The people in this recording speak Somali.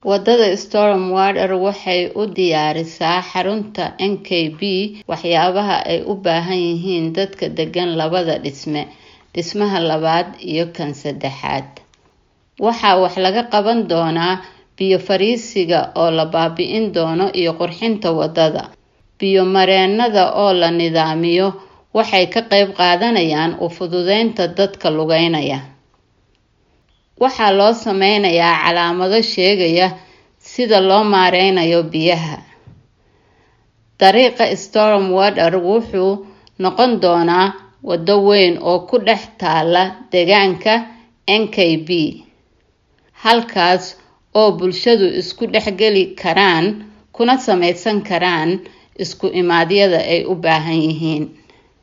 Wadada Storm Water waxay u diyaarisaa xarunta NKB waxyaabaha ay u baahan yihiin dadka degan labada dhisme, dhismaha labaad iyo kan saddexaad. Waxaa wax laga qaban doonaa biyo fariisiga oo la baabi'in doono iyo qurxinta wadada. Biyo mareennada oo la nidaamiyo waxay ka qayb qaadanayaan u fududeynta dadka lugeynaya. Waxaa loo sameynayaa calaamado sheegaya sida loo maareynayo biyaha. Dariiqa Storm Water wuxuu noqon doonaa wado weyn oo ku dhex taalla deegaanka NKB, halkaas oo bulshadu isku dhex geli karaan kuna sameysan karaan isku imaadyada ay u baahan yihiin.